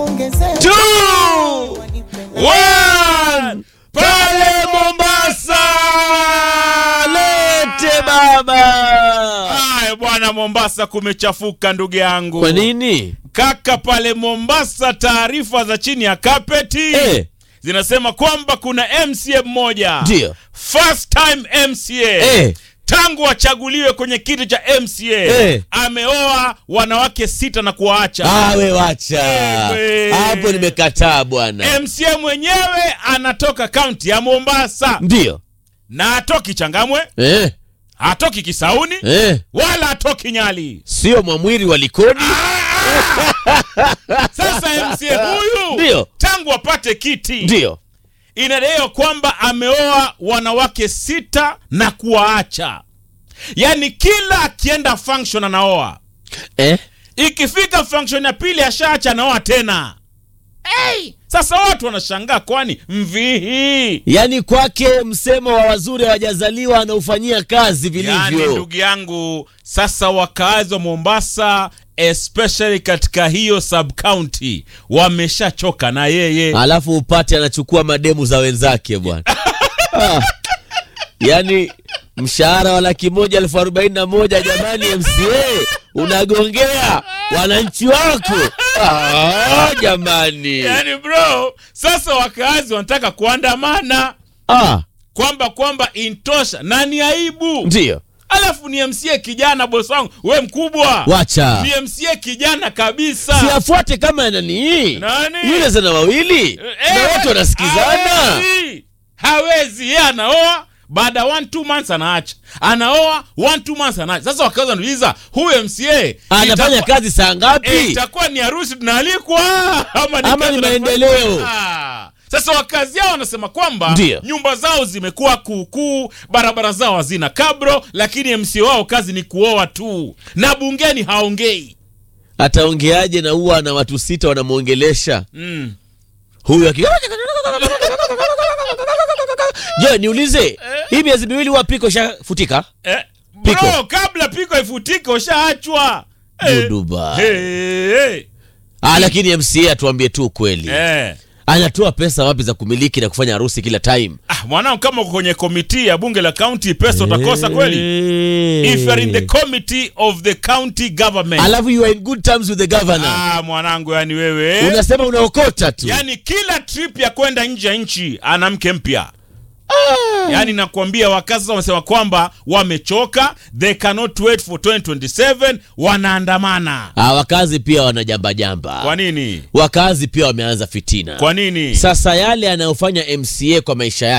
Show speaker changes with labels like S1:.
S1: kuongezea
S2: Two, one, pale Mombasa,
S3: lete baba
S2: Haya bwana, Mombasa kumechafuka ndugu yangu.
S3: kwa nini
S2: Kaka, pale Mombasa taarifa za chini ya kapeti
S3: Eh.
S2: zinasema kwamba kuna MCA mmoja
S3: Ndio.
S2: first time MCA
S3: Eh.
S2: tangu achaguliwe kwenye kiti cha MCA
S3: Eh.
S2: ameoa wanawake sita na kuwaacha.
S3: awe wacha
S2: Ewe.
S3: hapo nimekataa bwana
S2: MCA mwenyewe anatoka kaunti ya Mombasa
S3: ndio
S2: na atoki Changamwe,
S3: eh,
S2: hatoki Kisauni
S3: eh.
S2: wala hatoki Nyali.
S3: sio mwamwiri wa likoni
S2: Sasa MCA huyu
S3: Ndio.
S2: tangu apate kiti
S3: ndio
S2: inadaiwa kwamba ameoa wanawake sita na kuwaacha, yaani kila akienda function anaoa,
S3: eh?
S2: ikifika function ya pili ashaacha anaoa tena. Hey! Sasa watu wanashangaa, kwani mvihi
S3: yaani kwake msemo wa wazuri hawajazaliwa anaufanyia kazi
S2: Yaani
S3: vilivyo
S2: ndugu yangu, sasa wakaazi wa Mombasa especially katika hiyo sub county wameshachoka na yeye.
S3: alafu upate anachukua mademu za wenzake bwana ah. yaani mshahara wa laki moja elfu arobaini na moja jamani mca unagongea wananchi wako ah, jamani
S2: Yaani bro, sasa wakaazi wanataka kuandamana
S3: ah,
S2: kwamba kwamba intosha na ni aibu.
S3: ndio
S2: Alafu ni MCA kijana, bosi wangu, we mkubwa,
S3: wacha
S2: ni MCA kijana kabisa.
S3: siafuate kama nani
S2: Nani?
S3: yule zana wawili
S2: Eh,
S3: na wote wanasikizana
S2: hawezi. hawezi yeye anaoa baada ya one two months anaacha anaoa one two months anaacha sasa wakaanza wanauliza huyu mca
S3: anafanya
S2: itakuwa-
S3: kazi saa
S2: eh,
S3: ngapi
S2: itakuwa ni harusi tunaalikwa ama ni,
S3: Ama
S2: kazi
S3: ni
S2: tunafanya?
S3: maendeleo.
S2: Ah. sasa wakazi yao wanasema kwamba
S3: Ndio.
S2: nyumba zao zimekuwa kuukuu barabara zao hazina kabro lakini mca wao kazi ni kuoa tu na bungeni haongei
S3: ataongeaje na huwa na watu sita wanamwongelesha
S2: mm.
S3: huyu aki je niulize hii miezi miwili huwa piko shafutika
S2: Eh,
S3: Piko.
S2: bro, kabla piko ifutike ushaachwa
S3: Duduba.
S2: hey, hey.
S3: ah, lakini mca atuambie tu ukweli
S2: Eh.
S3: anatoa pesa wapi za kumiliki na kufanya harusi kila time
S2: Ah, mwanangu kama uko kwenye komiti ya bunge la county pesa utakosa kweli if you are in the committee of the county government
S3: alafu you are in good terms with the governor
S2: ah, mwanangu yani wewe
S3: unasema unaokota tu
S2: yani kila trip ya kwenda nje ya nchi ana mke mpya yaani nakwambia wakazi sasa wamesema kwamba wamechoka they cannot wait for 2027 wanaandamana
S3: ah, wakazi pia wanajambajamba
S2: kwa nini
S3: wakazi pia wameanza fitina
S2: kwa nini
S3: sasa yale anayofanya mca kwa maisha yake